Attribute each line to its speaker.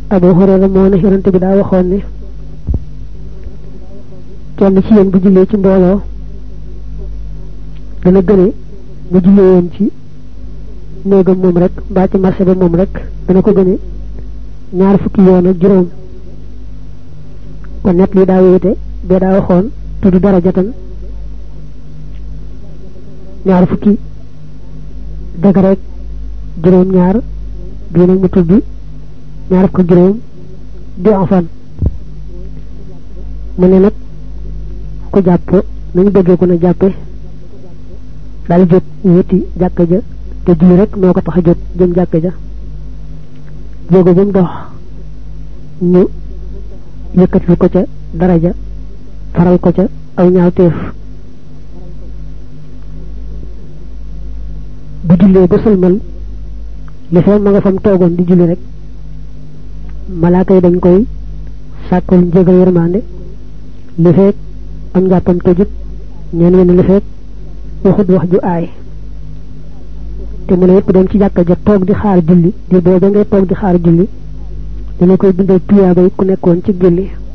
Speaker 1: Abu Hurayra moo ne yonante bi daa waxoon ne kenn ci yéen bu jullee ci mbooloo dana gëne bu jullee woon ci néegam moom rek mbaa ci marché ba moom rek dana ko gëne ñaar fukki yoon ak juróom kon net li daa wéete bee daa waxoon tudd darajatan ñaar fukki dëgg rek juróom ñaar bii nag mu tudd ñaar fukki juróom di enfan mu ne nag ku jàpp nañu bëggee ko na jàppe daal jóg wéeti jàkka ja te julli rek moo ko tax a jóg jëm jàkka ja jógo ba mu dox ñu yëkkati ko ca daraja faral ko ca aw ñaawteef bu jullee ba sëlmal li fee ma nga fam toogoon di julli rek malaaka yi dañ koy sàkkul njégal yërmande li feek am njàppam tojut ñeen ñen li feek waxut wax ju aay te mu ne yëpp dem ci jàkka ja toog di xaar julli di booba ngay toog di xaar julli dana koy bindal tuyaaba yi ku nekkoon ci julli